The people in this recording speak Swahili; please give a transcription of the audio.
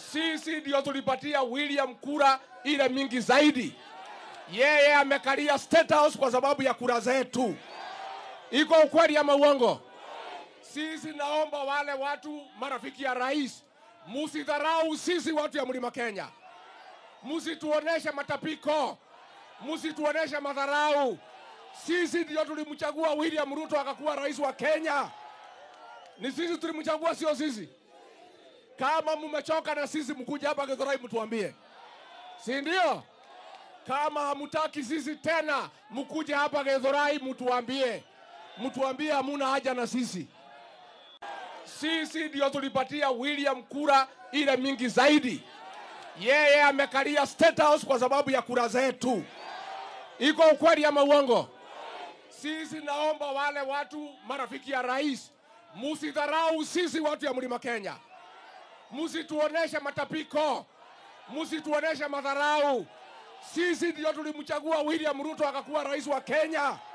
Sisi ndio tulipatia William kura ile mingi zaidi. Yeye amekalia State House kwa sababu ya kura zetu. Iko ukweli ama uongo? Sisi naomba wale watu marafiki ya rais, musidharau sisi watu ya mlima Kenya, musituoneshe matapiko, musituoneshe madharau. Sisi ndio tulimchagua William Ruto akakuwa rais wa Kenya. Ni sisi tulimchagua, sio sisi. Kama mmechoka na sisi, mkuja hapa Githurai mtuambie, si ndio? Kama hamutaki sisi tena, mkuje hapa Githurai mtuambie, mtuambie hamuna haja na sisi. Sisi ndio tulipatia William kura ile mingi zaidi. Yeye amekalia State House kwa sababu ya kura zetu. Iko ukweli ama uongo? Sisi naomba wale watu marafiki ya rais, musidharau sisi watu ya mlima Kenya, musituoneshe matapiko, musituoneshe madharau. Sisi ndio tulimchagua William Ruto akakuwa rais wa Kenya.